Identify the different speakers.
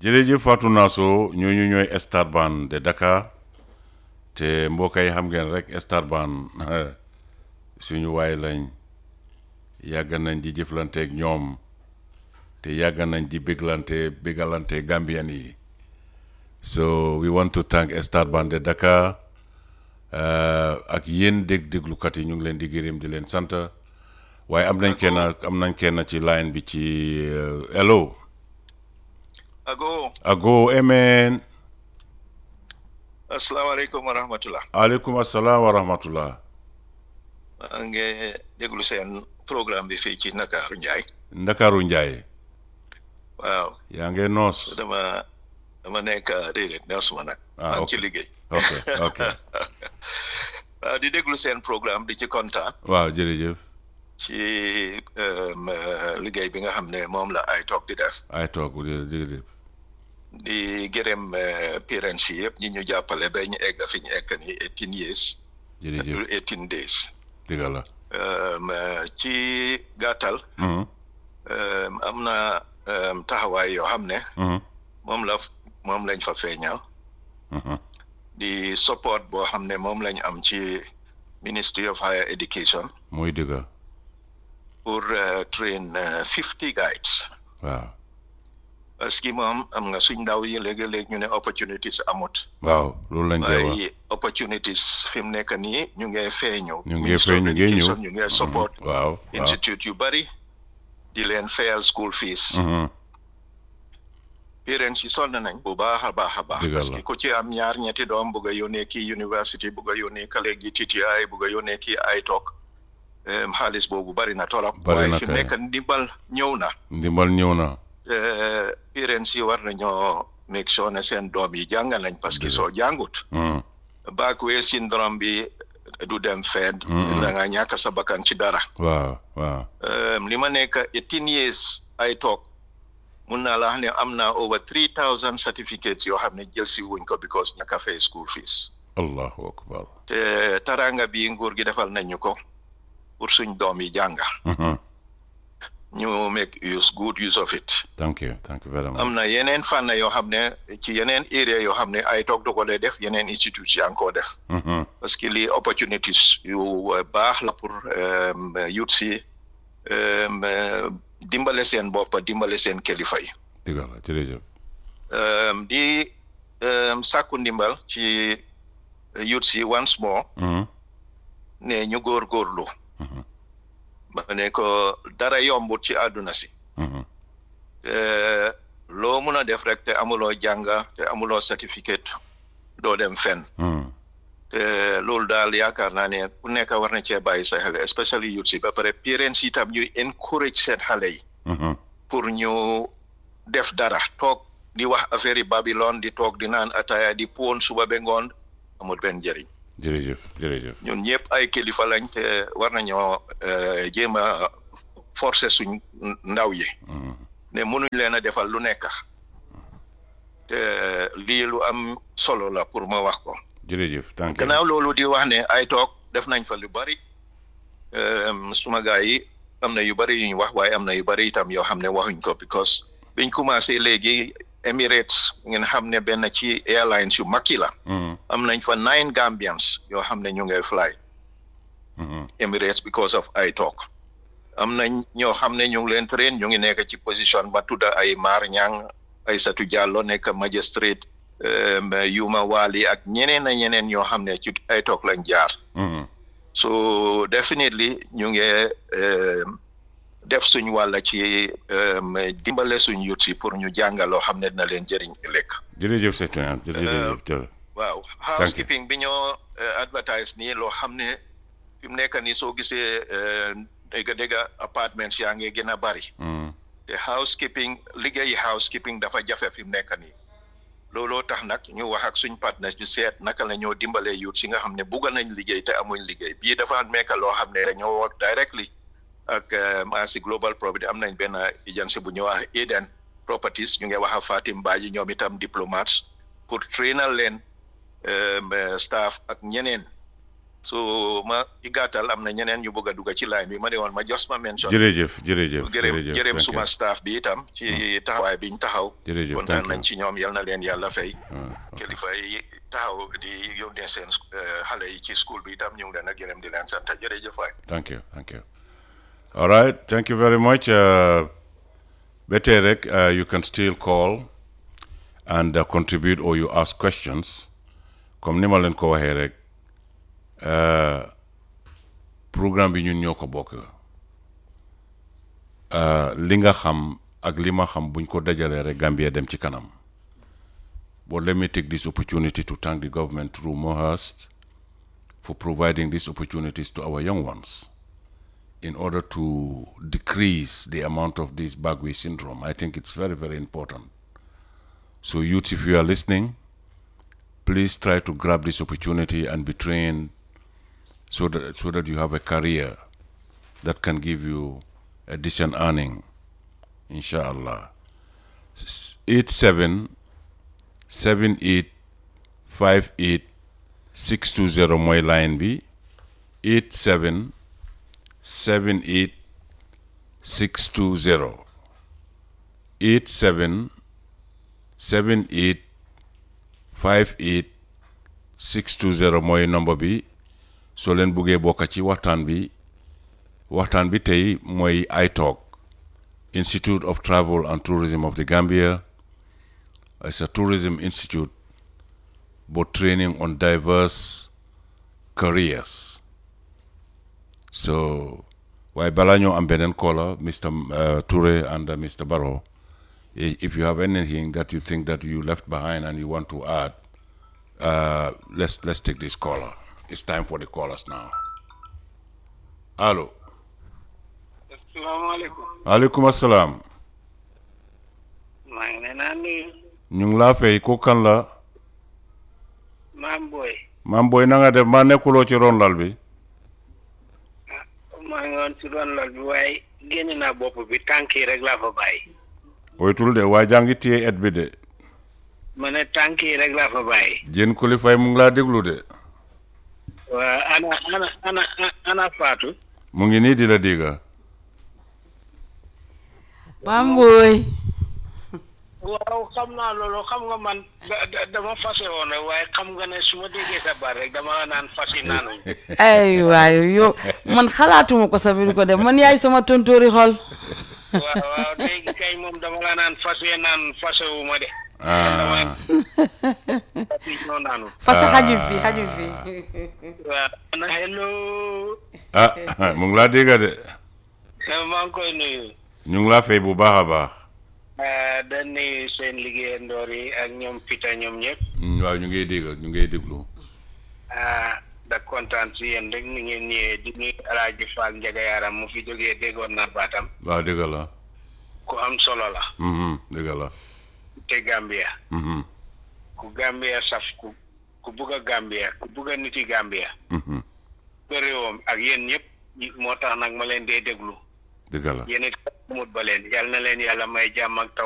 Speaker 1: jërëjëf Fatou Nasso ñooñu ñooy Star Band de Dakar te mbokk yi xam ngeen rek Star Band suñu waay lañ yàgg nañ di jëflanteeg ñoom te yàgg nañ di béglante bégalante Gambian yi so we want to thank Star Band de Dakar ak yéen dégg déglukat yi ñu ngi leen di gërëm di leen sant waaye am nañ kenn am nañ kenn ci line bi ci hello.
Speaker 2: ago
Speaker 1: ago emen
Speaker 2: asalaamaaleykum wa rahmatullah
Speaker 1: aleykum asalaam wa rahmatullah
Speaker 2: maa ngi déglu seen programme bi fii ci Ndakaaru Njaay
Speaker 1: ndakaaru njaay
Speaker 2: waaw
Speaker 1: yaa ngi noos
Speaker 2: dama dama nekk déedéet neesuma nag
Speaker 1: Ah,
Speaker 2: maa ngi
Speaker 1: ok.
Speaker 2: ci liggéey
Speaker 1: ok ok
Speaker 2: waaw di déglu seen programme di ci kontaan
Speaker 1: waaw jërëjëf
Speaker 2: ci um, euh, liggéey bi nga xam ne moom la ay toog di def
Speaker 1: ay toog jërëjëf
Speaker 2: di gërëm euh, parents yi yëpp ñi ñu jàppale ba ñu egg fi ñu egg ni eighteen years
Speaker 1: jërëjëf
Speaker 2: eighteen days
Speaker 1: dëgg la
Speaker 2: Um, euh, ci gàttal
Speaker 1: Mhm,
Speaker 2: um, am na um, taxawaay yoo xam ne
Speaker 1: mhm,
Speaker 2: moom la moom lañ fa feeñal
Speaker 1: mhm.
Speaker 2: di support boo xam ne moom lañ am ci Ministry of Higher Education
Speaker 1: muy dëgg
Speaker 2: pour uh, train uh, fifty guides
Speaker 1: waaw
Speaker 2: parce que moom am nga suñ ndaw yi léegi-léegi ñu ne opportunities amut
Speaker 1: waaw loolu lañ koy wax
Speaker 2: waaye opportunities fi mu nekk nii ñu ngee feeñu
Speaker 1: ñu ngi
Speaker 2: Ministry of
Speaker 1: feeñ ñu ngi ñëw
Speaker 2: Education ñu ngee support
Speaker 1: Mhm, waaw waaw
Speaker 2: institute yu bari di leen fayal school fees
Speaker 1: Mhm,
Speaker 2: parents yi sonn nañ bu baax a baax a baax
Speaker 1: Dëgg la.
Speaker 2: parce que ku ci am ñaar ñetti doom bugg a yónnee kii university bugg a yónnee kale gi TTI bugg a yónnee kii ay toog em, xaalis boobu bari na torop
Speaker 1: Bari
Speaker 2: waaye
Speaker 1: na
Speaker 2: fi
Speaker 1: kay.
Speaker 2: nekk ndimbal ñëw na
Speaker 1: ndimbal ñëw na
Speaker 2: Eh, parents yi war nañoo make sure ne seen doom yi jàng nañ parce que
Speaker 1: Dëgg la.
Speaker 2: soo jàngut
Speaker 1: Mhm,
Speaker 2: backway syndrome bi du dem fenn
Speaker 1: Mm.
Speaker 2: da nga ñàkk sa bakkan ci dara
Speaker 1: waaw waaw
Speaker 2: Um, li ma nekk eighteen years ay toog mun naa la wax ne am naa over three thousand certificates yoo xam ne jël si wuñ ko because ñàkk a fay school fees
Speaker 1: allahu akbar
Speaker 2: te taranga bi nguur gi defal nañu ko pour suñ doom yi jàng
Speaker 1: Mhm,
Speaker 2: ñu make use good use of it
Speaker 1: thank you thank you very much
Speaker 2: am na yeneen fànn yoo xam ne ci yeneen area yoo xam ne ay toog du ko dee def yeneen institutes yaa ngi koo def
Speaker 1: Mhm,
Speaker 2: parce que lii opportunities yu uh, baax la pour um, youth si um, uh, dimbale seen bopp dimbale seen kilifa yi
Speaker 1: dëgg la jërëjëf
Speaker 2: um, di um, sàkku ndimbal ci youth si once more
Speaker 1: Mhm,
Speaker 2: ne ñu góorgóorlu
Speaker 1: Mhm.
Speaker 2: ma ne ko dara yombut ci àdduna si
Speaker 1: mhm,
Speaker 2: te loo mun a def rek te amuloo jànga te amuloo certificate doo dem fenn
Speaker 1: mhm.
Speaker 2: te loolu daal yaakaar naa ne ku nekk war na cee bàyyi sa xel especially youth si ba pare parents yi tam ñuy encourage seen xale yi
Speaker 1: Mhm,
Speaker 2: pour ñu def dara toog di wax affaire yi Babylone di toog di naan ataaya di poon suba ba ngoon amul benn njëriñ
Speaker 1: jërëjëf jërëjëf
Speaker 2: ñun ñëpp ay kilifa lañ te war nañoo eh, jéem a forcer suñ ndaw yi
Speaker 1: Mhm,
Speaker 2: ne mënuñ leen a defal lu nekk te lii lu am solo la pour ma wax ko
Speaker 1: jërëjëf thank you
Speaker 2: gannaaw loolu di wax ne ay toog def nañ fa lu bari em, suma gars yi am na yu bari yu ñu wax waaye am na yu bari itam yoo xam ne waxuñ ko because biñ commencé léegi Emirates ngeen xam ne benn ci airlines yu mag yi la
Speaker 1: Mhm,
Speaker 2: am nañ fa nine Gambians yoo xam ne ñu ngay fly
Speaker 1: mhm,
Speaker 2: Emirates because of ay toog am nañ ñoo xam ne ñu ngi leen train ñu ngi nekk ci position ba tudda ay Mar Ñang ay Satu Jallo nekk magistrate em, Yuma Wali ak ñeneen a ñeneen ñoo xam ne ci ay toog lañ jaar
Speaker 1: mhm.
Speaker 2: so definitely ñu ngi em, def suñ wàlla ci em, dimbale suñ yut si pour ñu jàngaloo xam ne dina leen jëriñ ëllëg
Speaker 1: jërëjëf c'est bien jërëjëf jërëjëf
Speaker 2: waaw housekeeping bi ñoo eh, advertise nii loo xam ne fi mu nekk nii soo gisee eh, dégg dégg appartements yaa ngi gën a bari
Speaker 1: Mhm,
Speaker 2: te housekeeping liggéeyi housekeeping dafa jafe fi mu nekk nii looloo tax nag ñu wax ak suñ partenaires ñu seet naka la ñoo dimbalee youth si nga xam ne bugg nañ liggéey te amuñ liggéey bii dafa nekk loo xam ne dañoo work directly ak Maasi Global Property am nañ benn agency bu ñuy wax Eden Properties ñu ngi wax ak Fatim Badji ñoom itam diplomates pour trainal leen em, eh, staff ak ñeneen so ma i gàttal am na ñeneen ñu bëgg a dugg ci line bi ma ne woon ma jos ma mention
Speaker 1: jërëjëf jërëjëf
Speaker 2: jërëm
Speaker 1: jërëjëf
Speaker 2: jërëm
Speaker 1: thank
Speaker 2: suma
Speaker 1: you.
Speaker 2: staff bi itam ci taxawaay biñ taxaw
Speaker 1: jërëjëf
Speaker 2: kontaan
Speaker 1: thank
Speaker 2: nañ
Speaker 1: you.
Speaker 2: ci ñoom yal na leen yàlla fay
Speaker 1: Ah, ok.
Speaker 2: kilifa yi taxaw di yónnee seen eh, xale yi ci school bi itam ñu ngi leen a gërëm di leen sant jërëjëf waay
Speaker 1: Thank you, thank you. All right, thank you very much. Uh, Beterek, uh, you can still call and uh, contribute or you ask questions. Comme ni ma leen ko waxee rek uh, programme bi ñun ñoo ko bokk uh, li nga xam ak li ma xam buñ ko dajalee rek Gambia dem ci kanam. But let me take this opportunity to thank the government through Mohurst for providing these opportunities to our young ones in order to decrease the amount of this Bagwe syndrome. I think it's very, very important. So, youth, if you are listening, please try to grab this opportunity and be trained so that, so that you have a career that can give you a decent earning, inshallah. S- 87 78 58 620 mooy line bi 87 78 620 87 78 58 620 mooy nombre bi soo leen buggee bokk ci waxtaan bi waxtaan bi tey mooy iTalk Institute of Travel and Tourism of the Gambia it's a tourism institute but training on diverse careers. So, waaye balaa ñoo am beneen caller Mr. Uh, Toure and uh, Mr. Barrow i- if you have anything that you think that you left behind and you want to add, uh, let's let's take this caller. It's time for the callers now. Allo.
Speaker 3: asalaamaaleykum
Speaker 1: Aleykum asalaam.
Speaker 3: maa ngi leen a nuyu
Speaker 1: ñu ngi laa fay ko kan la.
Speaker 3: maam booy
Speaker 1: maam booy na nga def maa nekkuloo ci ron lal bi.
Speaker 3: maa ngi woon si doon lal bi waaye génn naa bopp bi tànk yi rek laa fa bàyyi
Speaker 1: oytul de waa jàngi téye et bi de.
Speaker 3: ma ne tànk yi rek laa fa bàyyi
Speaker 1: jën kuli fay mu ngi laa déglu de.
Speaker 3: waa ana ana ana ana Fatou
Speaker 1: mu ngi nii di la dégga.
Speaker 4: Bamboy
Speaker 3: waaw xam naa loolu xam nga man da- da- dama fase woon rek waaye xam nga ne su ma déggee sa baat rek dama naan fasi naanuñ
Speaker 4: ay waay yow man xalaatuma ko sax bi di ko def man yaay sama tontóori xol
Speaker 3: waaw waaw léegi kay moom dama la naan fase naan fase wu ma de
Speaker 1: ah
Speaker 3: fasi ñoo naanu
Speaker 4: fasa xajul fi xajul fi
Speaker 3: waaw ana hello
Speaker 1: ah mu ngi laa dégga de.
Speaker 3: maa ngi koy nuyu
Speaker 1: ñu ngi laa fay bu baax a baax.
Speaker 3: ah da nuyu seen liggéeyandoor yi ak ñoom Pita ñoom ñëpp
Speaker 1: Mm, waaw ñu ngi dégg ñu ngi déglu.
Speaker 3: ah da kontaan si yéen rek ni ngeen ñëwee di nuyu Alaaji Fall Njaga Yaram mu fi jógee déggoon naa baatam
Speaker 1: waaw dégg la.
Speaker 3: ku am solo la
Speaker 1: Mhm, dégg la.
Speaker 3: te Gambia
Speaker 1: Mhm,
Speaker 3: ku Gambia saf ku ku bugg a Gambia ku bugg a niti Gambia
Speaker 1: mhm,
Speaker 3: ba réewam ak yéen ñëpp ñi- moo tax nag ma leen dee déglu
Speaker 1: dégg la.
Speaker 3: yéen it mut ba leen yal na leen yàlla may jàmm ak taw